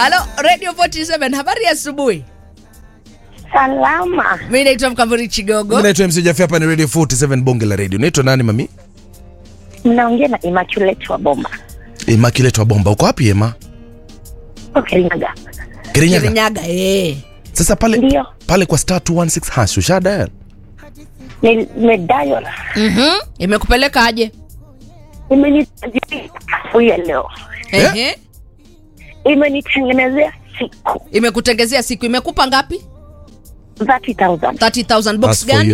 Halo Radio 47, habari ya asubuhi. Salama. Mimi naitwa Mkamburi Chigogo. Mimi naitwa MC Jaffe, hapa ni Radio 47 bonge la radio. Naitwa nani mami? Mnaongea na Immaculate wa Bomba. Immaculate wa Bomba. Uko wapi Ema? Kirinyaga. Kirinyaga. Kirinyaga eh. Sasa pale Ndio. pale kwa star 216 hash usha dial. Nimedayo Mhm. Imekupeleka aje? imenitafuia leo, Eh? Ehe. imenitengenezea siku Imekutengezea siku imekupa ngapi? 30,000 30,000 box That's for gani? you.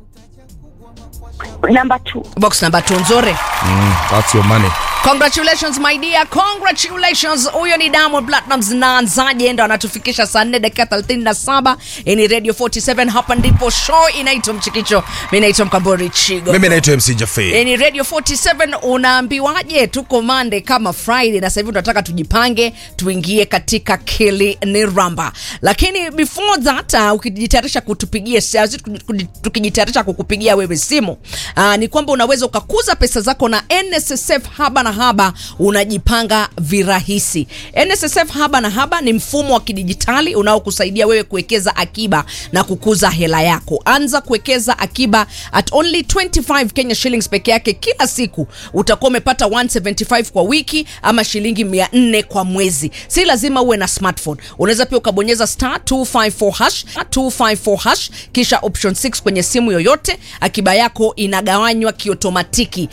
number 2 Box number 2 nzuri. Mm, that's your money. Congratulations my dear, congratulations. Huyo ni Diamond Platnumz na Nzaje ndo anatufikisha saa 4 dakika 37. Hii ni Radio 47, hapa ndipo show inaitwa Mchikicho. Mimi naitwa Mkambori Chigo. Mimi naitwa MC Jaffe. Hii ni Radio 47 unaambiwaje tuko Monday kama Friday na sasa hivi tunataka tujipange tuingie katika Kili ni Ramba. Lakini before that uh, ukijitayarisha kutupigia simu tukijitayarisha kukupigia wewe simu uh, ni kwamba unaweza ukakuza pesa zako na NSSF haba na haba unajipanga virahisi. NSSF haba na haba ni mfumo wa kidijitali unaokusaidia wewe kuwekeza akiba na kukuza hela yako. Anza kuwekeza akiba at only 25 Kenya shillings peke yake kila siku. Utakuwa umepata 175 kwa wiki ama shilingi 400 kwa mwezi. Si lazima uwe na smartphone. Unaweza pia ukabonyeza star 254 hash 254 hash kisha option 6 kwenye simu yoyote. Akiba yako inagawanywa kiotomatiki